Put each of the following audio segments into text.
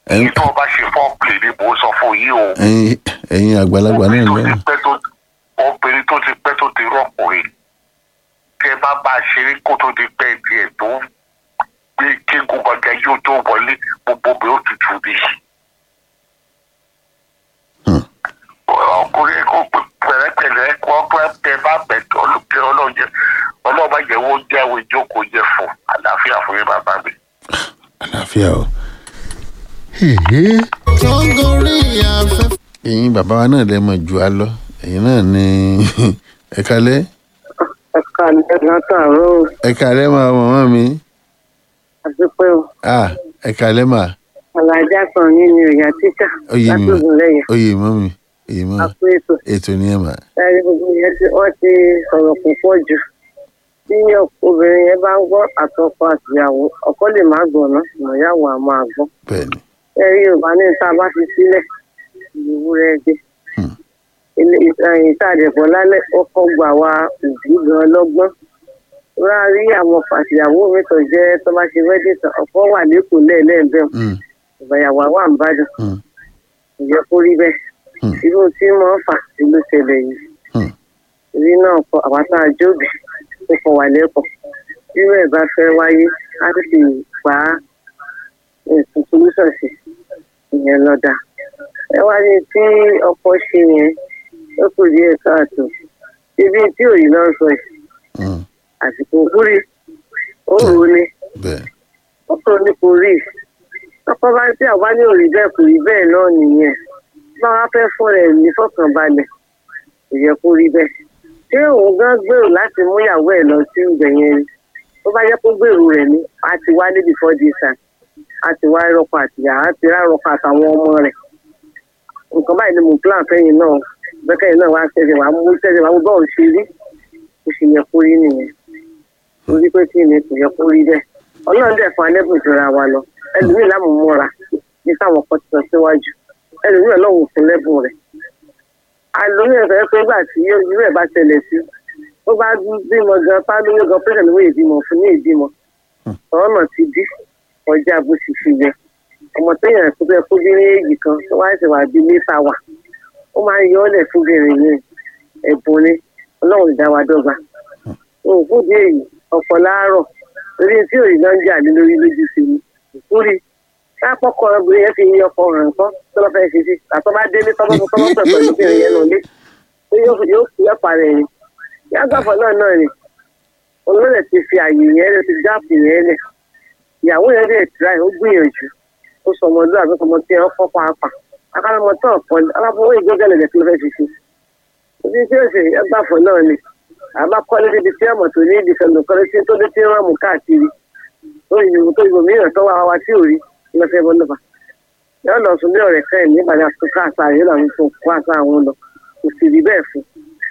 Ẹ̀yin- èyí tó o bá ṣe fọ́ọ̀pì ni mò ń sọ fún yín o ẹ̀yin ẹ̀yin àgbàlagbà náà obìnrin tó lọ́wọ́ ti pẹ́ tó obìnrin tó ti pẹ́ tó ti rọ́kùnrin tẹ bá bá a ṣeré kó tó di pẹ́ tiẹ̀ tó gbé kéegun gbọ̀ngàn yóò tó wọlé gbogbo bẹ́ẹ̀ ó tutù bí. Hmm. ọkùnrin kó pè pẹ̀lẹ́pẹ̀lẹ́ kó pẹ́ tẹ bá bẹ̀ ọlọ́jẹ́ ọlọ́jẹ́ ọlọ́ọ̀bá jẹ́ wọ́n jẹ́ àwọn ìjókòó jẹ́ fún àlàáfíà fún yín bàbá mi. àlàáfíà o. tó ń gorí afẹ́fẹ́. ẹ̀yin bàbá wa náà lè mọ̀ jù á lọ ẹ̀yin náà ní ẹ̀kálẹ́ ẹ̀ka látàárọ̀ ẹ̀kálẹ́ máa màmá mi àti pé ah ẹ̀kálẹ́ máa alájà kan yín ni ọ̀yà títà oyè mi látòkùn lẹ́yìn oyè mọ́ mi oyè mọ́ mi àpò ètò ètò ni ẹ mà ẹ̀rí gbogbo yẹn tí wọ́n ti sọ̀rọ̀ púpọ̀ jù tí obìnrin yẹn bá ń gbọ́ àtọkọ àtìyàwó ọkọ lè má gbọ̀nà ìmọ̀yàwó á máa gbọ́ bẹ́ẹ̀ ni ẹ̀rí yorùbá ní tá a bá fi sílẹ̀ ìwúrẹ́ ẹgbẹ́ Hmm. ilé ìtàjẹ̀pọ̀ lálẹ́ ọkọ̀ gbà wá òbí gan lọ́gbọ́n wọ́n á rí àwọn àtìyàwó mi tó jẹ́ tó bá ṣe wẹ́dí tán ọkọ̀ wà lẹ́kọ̀ọ́ lẹ́ẹ̀lẹ́ẹ̀bẹ̀ Hmm, ìgbàyàwó àwọn àǹbádùn hmm, kò yẹ kó rí bẹ́ẹ̀ Hmm. irú tí wọ́n fà sí ló ṣẹlẹ̀ yìí hmm. ìrí náà kọ àwátá àjọbì tó kọ wà lẹ́kọ̀ọ́ irú ẹ̀ bá fẹ́ wáyé á sì fi gbà á ètò solúsàn sí ìyẹn lọ́dà ẹ wá ní tí ọkọ ṣe yẹn ó kù díẹ̀ káàtó ibi tí òyì náà sọ yìí hmm. àsìkò kúrì ó rò ó ní bẹ́ẹ̀ ó rò ó ní kò rí ọkọ bá tí àwa ní òrí bẹ́ẹ̀ kò rí bẹ́ẹ̀ náà nìyẹn bá wá fẹ́ fún rẹ̀ ní fọkànbalẹ̀ kò yẹ kó rí bẹ́ẹ̀ ṣé òun gan gbèrò láti mú ìyàwó ẹ̀ lọ sí ibẹ̀ yẹn ni tó bá yẹ kó gbèrò rẹ̀ ni a ti wá níbi four days time a ti wá rọpò àtìyà a ti rá rọpò àtàwọn ọmọ rẹ̀ nǹkan báyìí ni mo plan fẹ́yìn náà bẹ́kẹ́yìn náà wá ṣẹ̀ṣẹ̀ wá mú ṣẹ̀ṣẹ̀ wá mú bọ́ọ̀lù ṣe rí kò sì yẹ kó rí nìyẹn torí pé kí ni kò yẹ kó rí bẹ́ẹ̀ ọlọ́run dẹ̀ fún alẹ́bùn ìjọra wa lọ ẹlòmíì lámùmọ́ra ní káwọn kan ti sọ síwájú ẹlòmíì ọlọ́run fún lẹ́bùn rẹ̀ àlóyún ẹ̀fẹ́ pé gbà tí irú ẹ̀ bá ṣẹlẹ̀ sí ó bá bímọ gan pálówó gan pé kẹ̀lé ìbímọ fún ní ìbímọ ọ̀nà ti dí ọjà bó sì fi yẹ ọmọ téèyàn tó fẹ́ kó bí ní èjì kan tó wá ṣe wà bí mẹ́ta wà ó máa ń yọ ọ́lẹ̀ fún bìnrin yẹn ẹ̀bùn ni ọlọ́run ìdá wa dọ́gba òun fún di èyí ọ̀pọ̀ láàárọ̀ torí tí òyì náà ń jà ní lórí lójú sí ni ìkúri lápọ̀kọ̀ obìnrin yẹn fi yí ọkọ rẹ̀ nǹkan tó lọ́ fẹ́ ṣe sí àtọ́ bá délé tọ́mọ́ tọ́mọ́ pẹ̀lú obìnrin yẹn lọ lé pé yóò yóò fi ọ̀pá rẹ̀ ni yàgbàfọ̀ náà náà ni olóòlẹ̀ ti fi àyè yẹn lẹ̀ ti gáàpù yẹn lẹ̀ ìyàwó yẹn dẹ̀ tíra ẹ̀ ó gbìyànjú ó sọ ọmọdé àbí ọmọ tí ẹ kọ́ pàápàá akálọ́mọ tó ọ̀pọ̀ ni aláfọwọ́ ìgbẹ́gẹ́lẹ̀ lẹ̀ tí ló fẹ́ fi ṣe ojú tí ó ṣe yàgbàfọ̀ náà ni àbá kọ́lé débi tí ọmọ tó ní ìdí fẹ̀mọ̀ kọ́lé tí tó dé tí wọ́n mú káàkiri tó ìyòwò tó ìbò mìíràn tó wà wá tí ò rí lọ́fẹ́ bọ́ lọ́fà yóò lọ sùn ní ọ̀rẹ́ fẹ́ẹ̀ nígbàdí àtúnkà àṣà yóò lọ fún kó àṣà àwọn lọ kò sì rí bẹ́ẹ̀ fún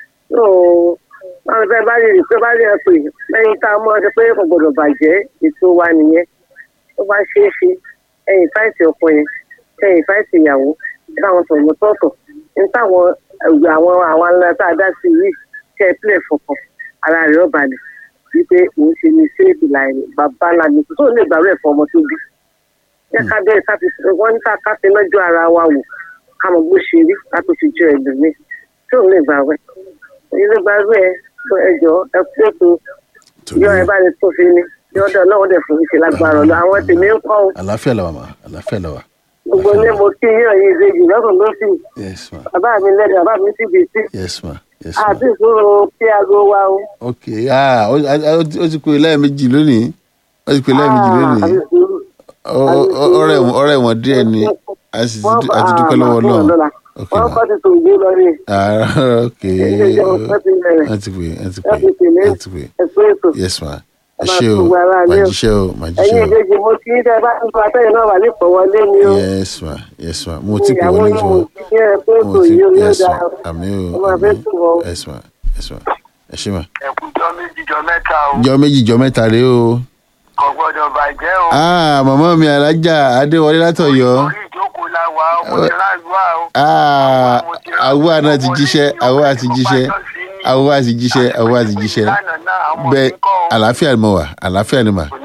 yóò máa fẹ́ bá rí pé bá rí ẹ pé lẹ́yìn tá a mọ̀ ọ́ pé kò gbọdọ̀ bàjẹ́ ètò wa nìyẹn tó bá ṣeé ṣe ẹ̀yìn fáìsì ọkọ yẹn ẹ̀yìn fáìsì ìyàwó táwọn sọ̀rọ̀ tọ̀tọ̀ ní táwọn ẹ̀gbẹ́ àwọn àwọn alẹ́ tá a dá sí yìí kẹ́ ẹ pílẹ̀ fọkàn ara rẹ̀ ó balẹ̀ wípé òun ṣe ní ṣéèkì láì bàbá ńlá mi tó lè gbàrú ẹ̀fọ́ ọmọ tó bí. jẹ́ ká bẹ́ẹ̀ ká fi wọ́n ní ká fi lọ́jọ́ ara wa wò ká mọ̀ bó ṣe rí ká tó fi jọ ẹ̀lòmíì tí òun lè gbàrú ẹ̀. èyí ló gbàrú ẹ̀ ẹjọ́ ẹ kú ètò torí yọ ẹ bá lè tó fi ni yọ̀ọ́dọ̀ náà dẹ̀ fún ìṣe lágbára ọ̀lọ́ àwọn tèmi ń kọ́ o àlàáfíà làwà mà àlàáfíà làwà gbogbo ilé mo kí yíyan yìí ìbejì lọ́kùn lọ́sì yes ma bàbá mi lẹ́nu bàbá mi sì bì sí yes ma yes ma àti ìṣòro kí aago wa o. ok ah ó ó- ó ti pè lẹ́ẹ̀mejì lónìí ó ti pè lẹ́ẹ̀mejì lónìí àti ìṣòro. Ó- ó- ó- ọ̀rẹ́ wọn- ọ̀rẹ́ wọn díẹ̀ ni a sì ti dú- a ti dúpẹ́ lọ́wọ́ náà ok wọ́n ma kọ́ ti tò gbé lọ rí ah ok ẹ̀jẹ̀ wọ́n ti bẹ̀rẹ̀ wọ́n ti pè wọ́n ti pè wọ́n ti tèlé wọ́n ti pè ẹ̀kọ́ ètò. yes ma ẹ máa ṣé o gbogbo ara màá lé o. jíṣẹ́ o màá ẹ̀yin jíṣẹ́ o ìbejì mo kí tẹ́ bá ń sọ atẹ́yìn náà wà ní ìpọ̀wọlé ni o. yes ma yes ma mo ti pè ìyàwó wọ́n yín lójú mo wọn kí ẹ pé mo ètò ti yìí ó yóò yes ma dáa. àmì o ọmọ àmì àfẹ́ tù wọ́n. yes ma yes ma ẹ ṣé ma. ẹkújọ méjì jọ mẹ́ta o jọ méjì jọ mẹ́ta rèé o. kò gbọ́dọ̀ bàjẹ́ o. ah màmá mi alájà adéwọlé látọ̀yọ́ orí ìjókòó la wà ó mo ti láàlúwà o. ah àwọ̀ àná ti jíṣẹ́ àwọ̀ àti jíṣẹ́ àwọ̀ àti jíṣẹ́ àwọ̀ àti jíṣẹ́ bẹ́ẹ̀ àlàáfíà ni mo wà àlàáfíà ni mà kò ní bàjẹ́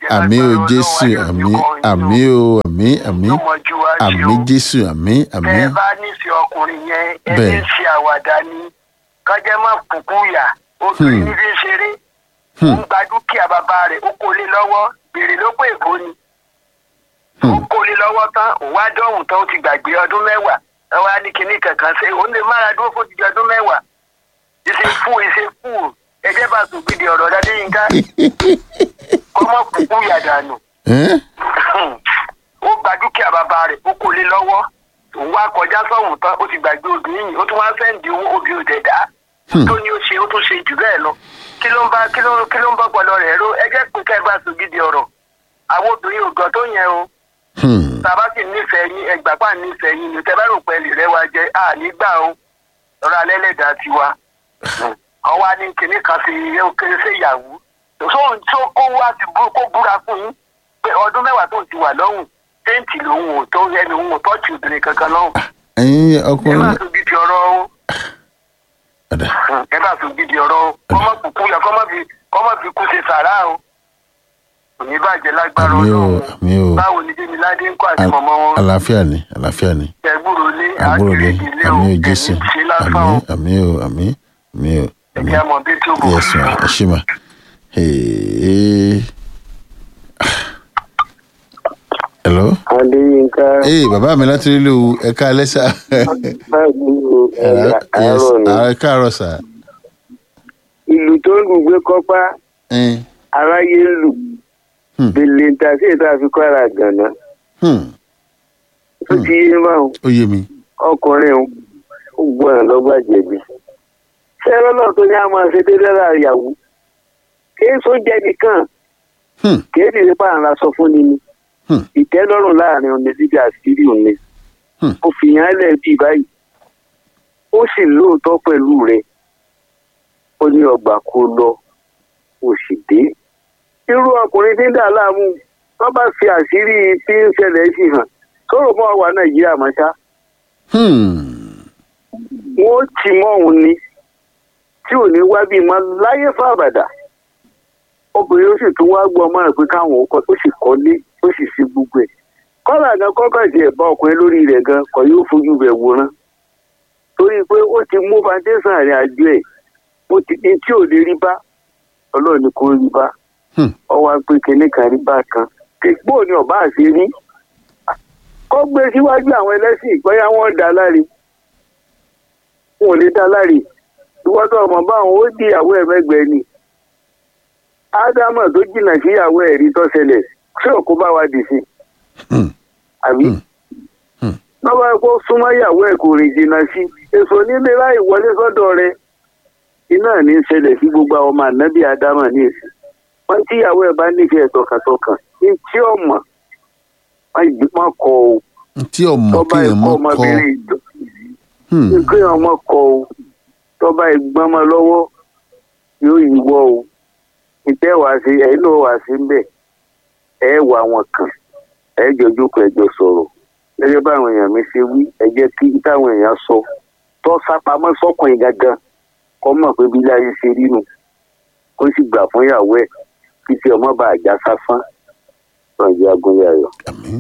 bàjẹ́ àmì o lágbára jésù Ọlọ́run, àmì ayọ̀ ní àmì kọ́ o àmì àmì yín o. Yóò mọ ju wá ṣe àmì o. jésù àmì àmì tẹ ẹ bá nífẹ̀ẹ́ ọkùnrin yẹn ẹni Bẹ́ẹ̀. ń ṣe àwàdà ni kájẹ́ má kúkú yà obìnrin Hmm. ní fi ń ṣeré ó Hmm. ń gba dúkìá bàbá rẹ̀ ó kó lé lọ́wọ́ bèrè ló pé èkó ni ó Hmm. kó lé lọ́wọ́ tán òun wá dọ̀hùn tán ó ti gbàgbé ọdún mẹ́wàá ẹ wá ní kinní kankan ṣe òun lè mára dúró fún ti di ọdún mẹ́wàá ìṣe fún ìṣe fún ẹjẹ́ bá tún gbìdì ọ̀rọ̀ dáadé yín ká kọ́mọ́ kúkú yà dànù Ẹ́n? ó gba dúkìá bàbá rẹ̀ ó kó lé lọ́wọ́ òun wá kọjá sọ́hùn tán ó ti gbàgbé obìnrin yìí ó tún wá fẹ́ǹdì owó obì òdẹ̀dá Hmm. tó ní ó ṣe ó tún ṣe jù bẹ́ẹ̀ lọ kí ló ń bá kí ló kí ló ń bá gbọ́dọ̀ rẹ̀ ró ẹ jẹ́ pé ká ẹ bá sùn gidi ọ̀rọ̀ àwọn obìnrin ògàn tó yẹn o Hmm. tàbá sì nífẹ̀ẹ́ yín ẹgbàá pa nífẹ̀ẹ́ yín ni tẹ bá rò pé lè rẹ́ wa jẹ́ à nígbà o ọ̀rọ̀ alẹ́ lẹ́dàá tiwa àwọn wa ní kinní kan sí kéré sí ìyàwó tó tó kó wá ti bú kó búra fún yín pé ọdún mẹ́wàá tó ti wà lọ́hùn téǹtì lòun ò tó ẹni òun ò tọ́jú obìnrin kankan lọ́hùn ẹ̀yin ẹ bá ọkùnrin tún gidi ọ̀rọ̀ o ọ̀dà ẹ bá tún gidi ọ̀rọ̀ o kọ́mọ kúkú yẹ kọ́mọ fi kọ́mọ fi kú ṣe sàrà o kò ní bàjẹ́ lágbára àmì o ọlọ́run àmì o báwo ni jẹ́mi ládé ń kọ́ àti Al- mọ̀mọ́ wọn àlàáfíà ni àlàáfíà ni ẹgbúrò lé àbúrò lé àgbèrè ilé o àmì o ẹ̀mí jésù ṣe lásán àmì o àmì o àmì àmì o àmì ẹ̀mí àmọ̀ bí tó bọ̀. yes ma ẹ ṣé ma Hey. hello adéyínká ee bàbá mi láti rí lò ẹ ká lẹ́sà báyìí o ẹ̀yà yes àárọ̀ ni ẹ káàárọ̀ sà ìlú tó ń lùgbé kọ́pá Ẹn. aráyé ń lù Hmm. bèlè ń ta sí ètò àfikún ara gànà Hmm. tó ti yé báwọn ó yé mi ọkùnrin ń ó gbọ́n lọ́gbà jẹ̀bi sẹ́rọ́ náà tó ní a máa ṣe dédé lára ìyàwó kìí sóúnjẹ nìkan Hmm. kìí sì ní pààrọ̀ aṣọ fún ni ni Hmm. ìtẹ́lọ́rùn láàrin òní síbi àṣírí òní Hmm. ó fi yàn án lẹ̀ bíi báyìí ó sì lóòótọ́ pẹ̀lú rẹ̀ ó ní ọgbà kó lọ ó sì dé irú ọkùnrin tí ń dà láàmú wọn bá fi àṣírí tí ń ṣẹlẹ̀ sí hàn sọ̀rọ̀ mọ́ wa nàìjíríà mọ́ ṣá Hmm. wọn ó tì mọ́ òun ni tí ò ní wá bí mọ́ láyé fàbàdà obìnrin ó sì tún wá gbọ́ ọmọ rẹ̀ pé káwọn ó kọ́ ó sì kọ́lé ó sì ṣe gbogbo ẹ̀ kọ́lá gan kọ́kọ́ sí ẹ̀bá ọkùnrin lórí rẹ̀ gan kọ́ yóò fojú rẹ̀ wòran torí pé ó ti mú foundation rẹ̀ àjọ ẹ̀ ó ti ní tí ò lè rí bá ọlọ́run ni kò rí bá Hmm. ọwọ́ á pé kinní kan rí bá kan kéèpó ni ọba àṣẹ rí kọ́ gbé síwájú àwọn ẹlẹ́sìn bóyá wọ́n dá láre wọn ò lè dá láre ìwọ́tọ̀ ọmọ báwọn ó di ìyàwó ẹ̀ mẹ́gbẹ̀ẹ́ ni ádámà tó jìnnà sí ìyàwó ẹ̀ rí tó ṣẹlẹ̀ ṣé òkú bá wa dì sí Hmm. àbí Hmm. Hmm. lọ́wọ́ ẹ̀ kó súnmọ́ ìyàwó ẹ̀ kò rìn jìnnà sí èso nílé láì wọlé sọ́dọ̀ rẹ̀ iná ní í ṣẹlẹ̀ sí gbogbo àwọn ọmọ ànábì ádámà ní èsì wọ́n tí ìyàwó ẹ̀ bá nífẹ̀ẹ́ tọkàntọkàn ní tí ọmọ wọ́n kọ o tí ọmọ tọ́ba kéèyàn ẹ̀kọ́ mọ kọ ọmọbìnrin ìjọ Hmm. kéèyàn ọmọ kọ o tọ́ba ẹ̀gbọ́n mọ́ lọ́wọ́ yóò yíwọ́ o ìtẹ́ wàá sí ẹ̀yin náà wàá sí ń bẹ̀ ẹ̀ wà wọn kàn ẹ̀ jọ jókòó ẹ̀ jọ sọ̀rọ̀ gẹ́gẹ́ báwọn èèyàn mi ṣe wí ẹ jẹ́ kí táwọn èèyàn sọ tọ́ sápamọ́ sọ́kùnrin gangan kọ́ mọ̀ pé bí láyé ṣe rí nu kó sì gbà fún ìyàwó ẹ̀ kí tí ọmọ bá àjà sáfán lọ́njẹ́ agúnyàyọ̀. àmín.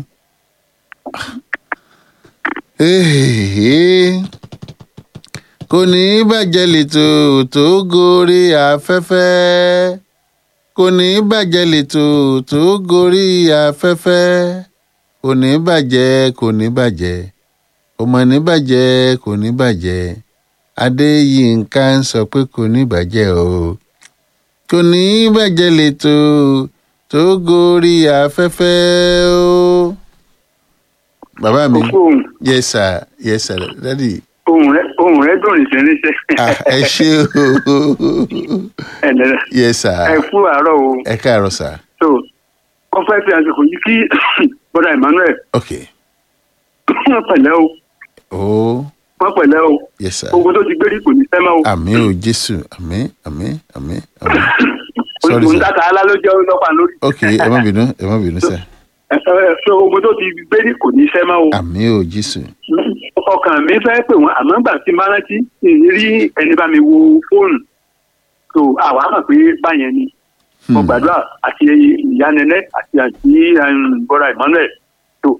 Èhèhè. kò ní í bàjẹ́ lẹ́tọ̀ tó gorí afẹ́fẹ́ kò ní í bàjẹ́ lẹ́tọ̀ tó gorí afẹ́fẹ́ kò ní í bàjẹ́ kò ní í bàjẹ́ kò mọ̀ ní bàjẹ́ kò ní bàjẹ́ adéyínká ń sọ pé kò ní bàjẹ́ o kò ní bàjẹ́ lẹ́tọ̀ tó gorí afẹ́fẹ́ o. bàbá mi ohun yes sir yes sir daddy ohun rẹ ohun rẹ dùn ní sẹ́níṣẹ́ ah, ẹ ṣé o ẹ̀ẹ́dẹ̀rẹ̀ yes sir ẹ kú àárọ̀ o ẹ káàárọ̀ sir so wọ́n fẹ́ fi àsìkò yìí kí bọ́dà Emmanuel ok wọ́n pẹ̀lẹ́ o oh wọ́n pẹ̀lẹ́ o yes sir ogun tó ti gbérí kò ní sẹ́mọ́ o àmín o jésù àmín àmín àmín àmín sorry òun sir tàkà alá ló jẹ́ ọlọ́pàá lórí ok ẹ má bínú ẹ má bínú sir Ẹ, ẹ, so ogun tó ti gbérí kò ní sẹ́mọ́ o àmín o jésù ọkàn mi fẹ́ pè wọ́n àmọ́ gbà tí n bá rántí èyí rí ẹni bá mi wo fóònù so àwa mọ̀ pé báyẹn ni mo gbàdúrà àti ìyá nẹnẹ àti àti bọ́ra emmanuel